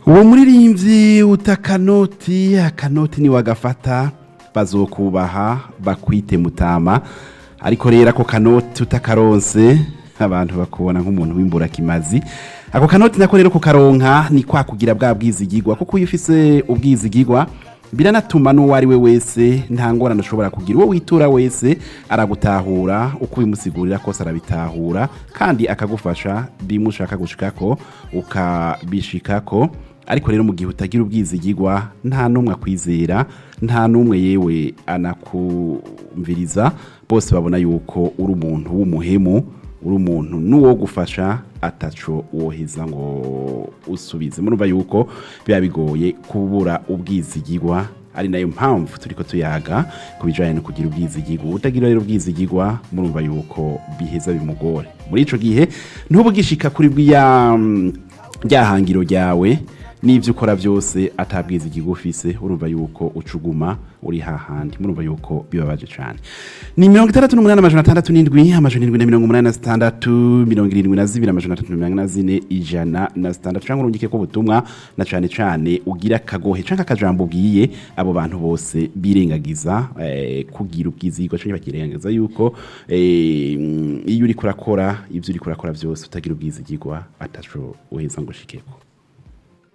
uwo muririmbyi utakanoti akanoti ni wagafata bazokubaha bakwite mutama ariko rero ako kanoti utakaronse abantu bakubona nk'umuntu w'imburakimazi ako kanoti nako rero kukaronka ni kwa kugira bwa bwizigigwa kuko iyo ufise ubwizigigwa biranatuma n'uwo ari we wese nta ngorane ushobora kugira uwo witura wese aragutahura uko ubimusigurira kose arabitahura kandi akagufasha bimwe ushaka gushikako ukabishikako ariko rero mu gihe utagira ubwizigigwa nta n'umwe akwizera nta n'umwe yewe anakumviriza bose babona yuko uri umuntu w'umuhemu uri umuntu n'uwo gufasha ataco woheza ngo usubize murumva yuko biba bigoye kubura ubwizigigwa ari nayo mpamvu turiko tuyaga ku bijanye no kugira ubwizigigwa utagira rero ubwizigigwa murumva yuko biheza bimugore muri ico gihe ntubugishika kuri bwiya mm, ryahangiro ryawe n'ibyo ukora byose atabwizigirwa ufise urumva yuko ucuguma uri hahandi murumva yuko bibabaje cyane ni mirongo itandatu n'umunani amajana atandatu n'indwi amajana indwi na mirongo umunani na zitandatu mirongo irindwi na zibiri amajana atatu na mirongo ine na zine ijana na zitandatu cyangwa urungike ko ubutumwa na cyane cyane ugira akagohe cyangwa akajambo ubwiye abo bantu bose birengagiza eh, kugira ubwizigwa cyangwa bakirengagiza yuko eh, mm, iyo uri kurakora ibyo uri kurakora byose utagira ubwizigirwa ataco uheza ngo ushikeko